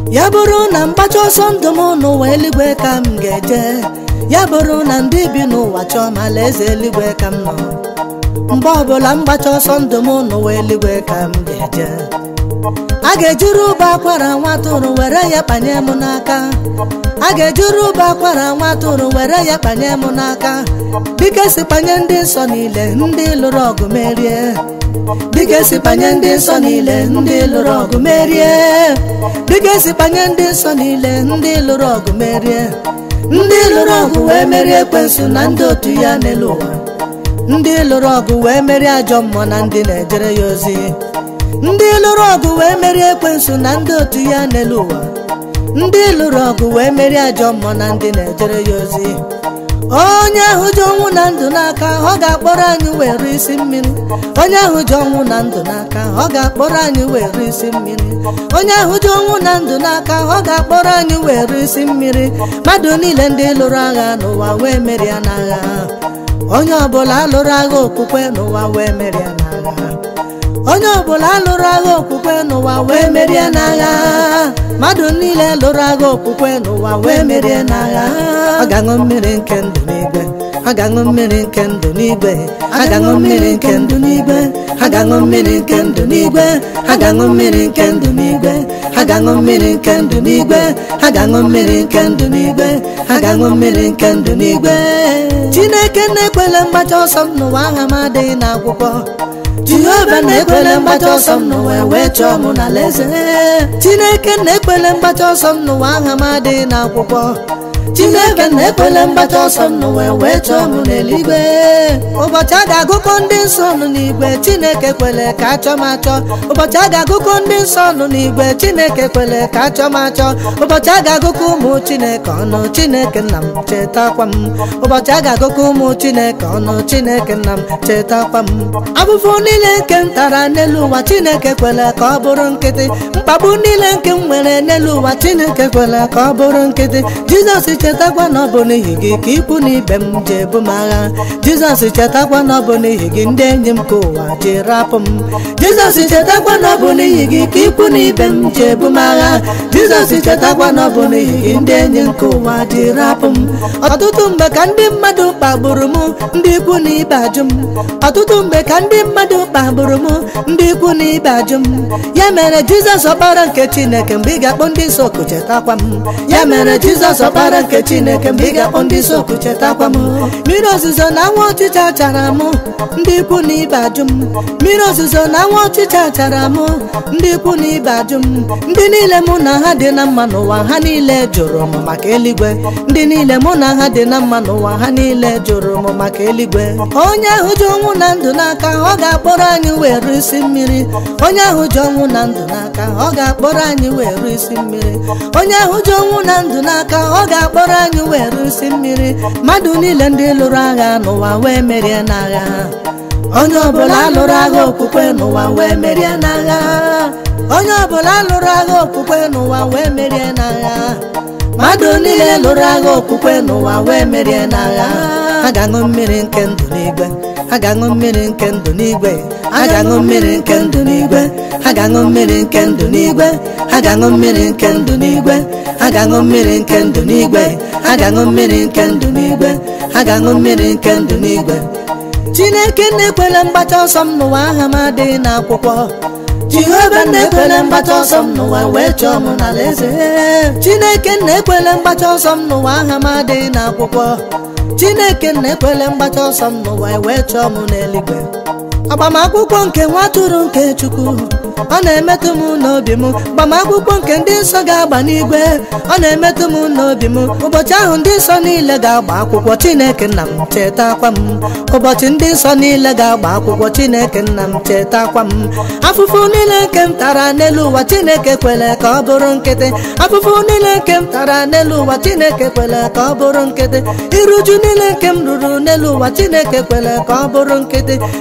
ya bụrụ na mgbacha ọsọ ndụ m n'ụwa eluigwe ka m ga-eje ya bụrụ na ndị bi n'ụwa chọọ ma alaeze eluigwe ka m nọ mgbe ọbụla mgbacha ọsọ ndụ m n'ụwa eluigwe ka m ga-eje a ga-ejiri ụba akwara nwa atụrụ were ya kpanye m n'aka a ga-ejiri ụba akwara nwa atụrụ were ya kpanye m n'aka dịka esi kpanye ndị nsọ niile ndị lụrụ ọgụ merie dịka esi kpanye ndị nsọ niile ndị lụrụ ọgụ merie dịka esi kpanye ndị nsọ niile ndị lụrụ ọgụ merie ndị lụrụ ọgụ wee merie ekwensu na ndị otu ya n'elu ụwa ndị lụrụ ọgụ wee merie ajọ mmụọ na ndị na-ejere ya ozi ndị lụrụ ọgụ wee merie ekwensu na ndị otu ya n'elu ụwa ndị lụrụ ọgụ wee merie ajọ mmụọ na ndị na-ejere ya ozi onye ahụ ji ọnwụ na ndụ n'aka ọ ga-akpọrọ anyị were isi mmiri onye ahụ ji ọnwụ na ndụ n'aka ọ ga-akpọrọ anyị were isi mmiri onye ahụ ji ọnwụ na ndụ n'aka ọ ga-akpọrọ anyị were isi mmiri mmadụ niile ndị lụrụ agha n'ụwa wee merie n'agha onye ọbụla lụrụ agha okwukwe n'ụwa wee merie n'agha onye ọbụla lụrụ agha okwukwe n'ụwa wee merie n'agha mmadụ niile lụrụ agha okwukwe n'ụwa wee merie n'agha ọ ga-aṅụ mmiri nke ndụ n'igwe ọ ga-aṅụ mmiri nke ndụ n'igwe a ga-aṅụ mmiri nke ndụ n'igwe a ga-aṅụ mmiri nke ndụ n'igwe a ga-aṅụ mmiri nke ndụ n'igwe a ga-aṅụ mmiri nke ndụ n'igwe a ga-aṅụ mmiri nke ndụ n'igwe a ga-aṅụ mmiri nke ndụ n'igwe chineke na-ekwele mgbacha ọsọ m n'ụwa aha m adịghị n'akwụkwọ jehova na-ekwele mgbacha ọsọ m n'ụwa wee chọọ m n'alaeze chineke na-ekwele mgbacha ọsọ m n'ụwa aha m adịghị n'akwụkwọ chineke na-ekwele mgbacha ọsọ m n'ụwa wee chọọ m n'eluigwe ụbọchị a ga-agụkọ ndị nsọ nụ n'igwe chineke kwele ka achọ m achọ ụbọchị a ga-agụkọ ndị nsọ nụ n'igwe chineke kwele ka achọ m achọ ụbọchị a ga-agụkọ ụmụ chineke ọnụ chineke nna m chetakwa m ụbọchị a ga-agụkọ ụmụ chineke ọnụ chineke nna m chetakwa m abụfụ niile nke m tara n'elu ụwa chineke kwele ka ọ bụrụ nkịtị mkpagbu niile nke m nwere n'elu ụwa chineke kwele ka ọ bụrụ nkịtị jizọs chetakwa na ọ bụ n'ihi gị ka ikwu na ibe m ji ebu m agha jizọs chetakwa na ọ bụ n'ihi gị ndị enyi m ka ụwa ji rapụ m jizọs chetakwa na ọ bụ n'ihi gị ka ikwu na ibe m ji ebu m agha jizọs chetakwa na ọ bụ n'ihi gị ndị enyi m ka ụwa ji rapụ m ọtụtụ mgbe ka ndị mmadụ kpagburu m ndị ikwu na ibe ajụ m ọtụtụ mgbe ka ndị mmadụ kpagburu m ndị ikwu na ibe ajụ m ya mere jizọs ọkpara nke chineke mgbe ị ga-akpọ ndị nsọ oku chetakwa m ya mere jizọs ọkpara nke chineke mgbe ị ga-akpọ ndị nsọ oku chetakwa m mmiri ozuzo na nwa ọchịcha chara m ndị ikwu na ibe ajụ m mmiri ozuzo na nwa ọchịcha chara m ndị ikwu na ibe ajụ m ndị niile mụ na ha dị na mma n'ụwa ha niile jụrụ m maka eluigwe ndị niile mụ na ha dị na mma n'ụwa ha niile jụrụ m maka eluigwe onye ahụ ji ọnwụ na ndụ n'aka ọ ga-akpọrọ anyị were isi mmiri onye ahụ ji ọnwụ na ndụ n'aka ọ ga-akpọrọ anyị were isi mmiri onye ahụ ji ọnwụ na ndụ n'aka ọ ga-akpọrọ anyị were isi mmiri mmadụ niile ndị lụrụ agha n'ụwa wee merie n'agha onye ọbụla lụrụ agha okwukwe n'ụwa wee merie n'agha onye ọbụla lụrụ agha okwukwe n'ụwa wee merie n'agha mmadụ niile lụrụ agha okwukwe n'ụwa wee merie n'agha a ga-aṅụ mmiri nke ndụ n'igwe a ga-aṅụ mmiri nke ndụ n'igwe a ga-aṅụ mmiri nke ndụ n'igwe a ga-aṅụ mmiri nke ndụ n'igwe a ga-aṅụ mmiri nke ndụ n'igwe a ga-aṅụ mmiri nke ndụ n'igwe a ga-aṅụ mmiri nke ndụ n'igwe a ga-aṅụ mmiri nke ndụ n'igwe chineke na-ekwele mgbacha ọsọ m n'ụwa aha m adịghị n'akwụkwọ jehova na-ekwele mgbacha ọsọ m n'ụwa wee chọọ m n'alaeze chineke na-ekwele mgbacha ọsọ m n'ụwa aha m adịghị n'akwụkwọ chineke na-ekwele mgbacha ọsọ m n'ụwa wee chọọ m n'eluigwe agbamakwụkwọ nke nwa atụrụ nke chukwu ọ na-emetụ m n'obi m agbamakwụkwọ nke ndị nsọ ga-agba n'igwe ọ na-emetụ m n'obi m ụbọchị ahụ ndị nsọ niile ga-agba akwụkwọ chineke nna m chetakwa m ụbọchị ndị nsọ niile ga-agba akwụkwọ chineke nna m chetakwa m afụfụ niile nke m tara n'elu ụwa chineke kwele ka ọ bụrụ nkịtị afụfụ niile nke m tara n'elu ụwa chineke kwele ka ọ bụrụ nkịtị iruju niile nke m ruru n'elu ụwa chineke kwele ka ọ bụrụ nkịtị jizọs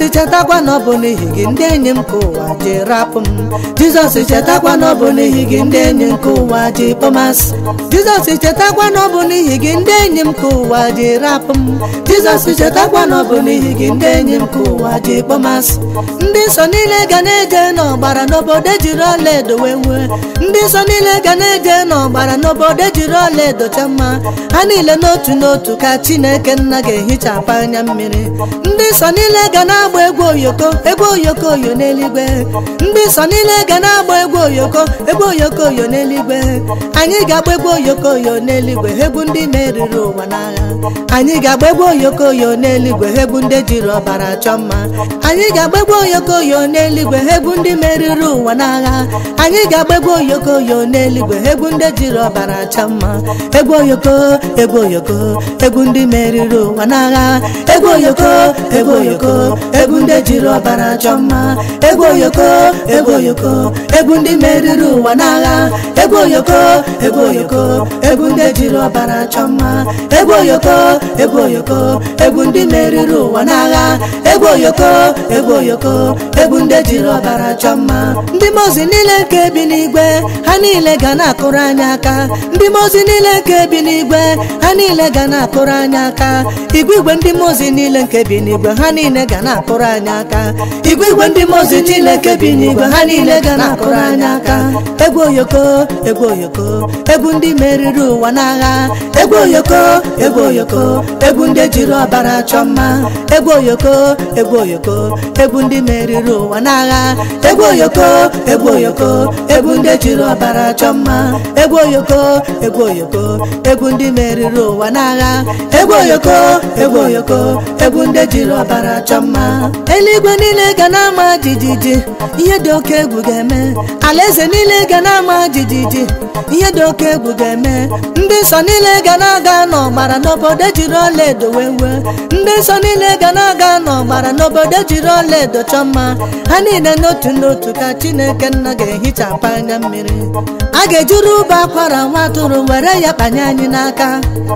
chetakwa na ọ bụ n'ihi gị ndị enyi m ka ụwa ji rapụ m jizọs chetakwa na ọ bụ n'ihi gị ndị enyi m ka ụwa ji kpọmasị jizọs chetakwa na ọ bụ n'ihi gị ndị enyi m ka ụwa ji rapụ m jizọs chetakwa na ọ bụ n'ihi gị ndị enyi m ka ụwa ji kpọmasị ndị nsọ niile ga na-eje n'ọgbara n'obodo ejiri ọla edo wee nwee ndị nsọ niile ga na-eje n'ọgbara n'obodo ejiri ọla edo cha mma ha niile n'otu n'otu ka chineke nna ga-ehichapụ anya mmiri ndị nsọ niile ga na-agba egwu oyoko egwu oyoko oyo n'eluigwe ndị nsọ niile ga na-agba egwu oyoko egwu oyoko oyo n'eluigwe anyị ga-agba egwu oyoko oyo n'eluigwe egwu ndị meriri ụwa n'agha anyị ga-agba egwu oyoko oyo n'eluigwe egwu ndị jiri ọbara chọọ mma anyị ga-agba egwu oyoko oyo n'eluigwe egwu ndị meriri ụwa n'agha anyị ga-agba egwu oyoko oyo n'eluigwe egwu ndị jiri ọbara chọọ mma egwu oyoko egwu oyoko egwu ndị meriri ụwa n'agha egwu oyoko egwu oyoko egwu ndị jiri ọbara chọọ mma egwu oyoko egwu oyoko egwu ndị meriri ụwa n'agha egwu oyoko egwu oyoko egwu ndị jiri ọbara chọọ mma egwu oyoko egwu oyoko egwu ndị meriri ụwa n'agha egwu oyoko egwu oyoko egwu ndị jiri ọbara chọọ mma ndị mozi niile nke bi n'igwe ha niile ga na-akụrụ anyị aka ndị mozi niile nke bi n'igwe ha niile ga na-akụrụ anyị aka igwe igwe ndị mozi niile nke bi n'igwe ha niile ga na-akụrụ anyị aka igwe igwe ndị mozi niile nke bi n'igwe ha niile ga na-akụrụ anyị aka egwu oyoko egwu oyoko egwu ndị meriri ụwa n'agha egwu oyoko egwu oyoko egwu ndị jiri ọbara chọọ mma egwu oyoko egwu oyoko egwu ndị meriri ụwa n'agha egwu oyoko egwu oyoko egwu ndị jiri ọbara chọọ mma egwu oyoko egwu oyoko egwu ndị meriri ụwa n'agha egwu oyoko egwu oyoko egwu ndị jiri ọbara chọọ mma eluigwe niile ga na-ama jijiji ihe dị oke egwu ga-eme alaeze niile ga na-ama jijiji ihe dị oke egwu ga-eme ndị nsọ niile ga na-aga n'ọgbara n'obodo jiri ọla edo wee wee ndị nsọ niile ga na-aga n'ọgbara n'obodo jiri ọla edo chọọ mma ha niile n'otu n'otu ka chineke nna ga-ehichapụ anya mmiri a ga-ejuru ụba akwara nwa atụrụ were ya kpanye anyị n'aka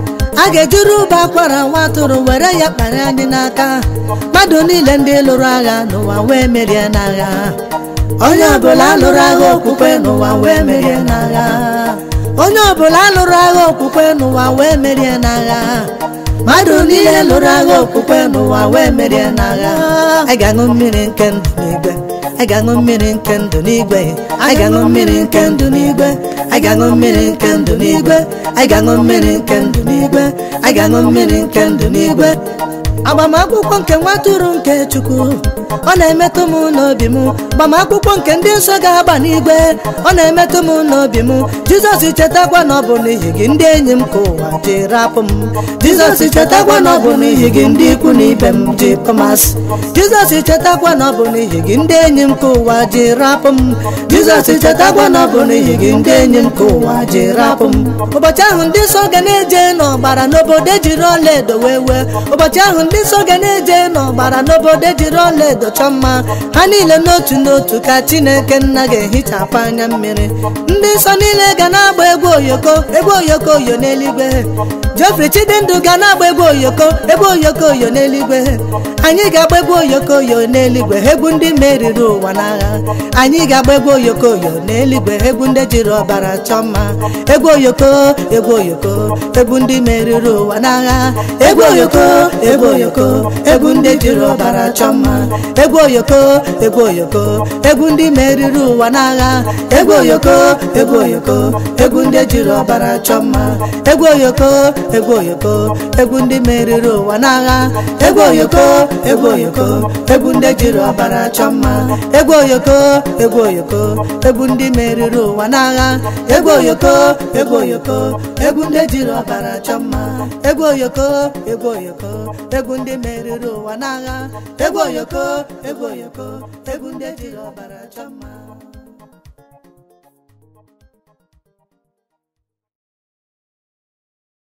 a ga-ejuru ụba akwara nwa atụrụ were ya kpanye anyị n'aka mmadụ niile ndị lụrụ agha n'ụwa wee merie n'agha onye ọbụla lụrụ agha okwukwe n'ụwa wee merie n'agha onye ọbụla lụrụ agha okwukwe n'ụwa wee merie n'agha mmadụ niile lụrụ agha okwukwe n'ụwa wee merie n'agha anyị ga-aṅụ mmiri nke ndụ n'igwe anyị ga-aṅụ mmiri nke ndụ n'igwe anyị ga-aṅụ mmiri nke ndụ n'igwe anyị ga-aṅụ mmiri nke ndụ n'igwe anyị ga-aṅụ mmiri nke ndụ n'igwe anyị ga-aṅụ mmiri nke ndụ n'igwe agbamakwụkwọ nke nwatụrụ nke chukwu ọ na-emetụ m n'obi m agbamakwụkwọ nke ndị nsọ ga-agba n'igwe ọ na-emetụ m n'obi m jizọs chetakwa na ọ bụ n'ihi gị ndị enyi m ka ụwa ji rapụ m jizọs chetakwa na ọ bụ n'ihi gị ndị ikwu na ibe m ji kpọmasị jizọs chetakwa na ọ bụ n'ihi gị ndị enyi m ka ụwa ji rapụ m jizọs chetakwa na ọ bụ n'ihi gị ndị enyi m ka ụwa ji rapụ m ụbọchị ahụ ndị nsọ ga na-eje n'ọgbara n'obodo ejiri ọla edo wee wee ụbọchị ahụ ndị nsọ ga na-eje n'ọgbara n'obodo ejiri ọla edo chọọ mma ha niile n'otu n'otu ka chineke nna ga-ehichapụ anya mmiri ndị nsọ niile ga na-agba egwu oyoko egwu oyoko oyo n'eluigwe Geoffrey Chidindu ga na-agba egwu oyoko egwu oyoko oyo n'eluigwe anyị ga-agba egwu oyoko oyo n'eluigwe egwu ndị meriri ụwa n'agha anyị ga-agba egwu oyoko oyo n'eluigwe egwu ndị jiri ọbara chọọ mma egwu oyoko egwu oyoko egwu ndị meriri ụwa n'agha egwu oyoko egwu oyoko egwu ndị jiri ọbara chọọ mma egwu oyoko egwu oyoko egwu ndị meriri ụwa n'agha egwu oyoko egwu oyoko egwu ndị jiri ọbara chọọ mma egwu oyoko egwu oyoko egwu ndị meriri ụwa n'agha egwu oyoko egwu oyoko egwu ndị jiri ọbara chọọ mma egwu oyoko egwu oyoko egwu ndị meriri ụwa n'agha egwu oyoko egwu oyoko egwu ndị jiri ọbara chọọ mma egwu oyoko egwu oyoko egwu ndị meriri ụwa n'agha egwu oyoko egwu oyoko egwu ndị jiri ọbara chọọ mma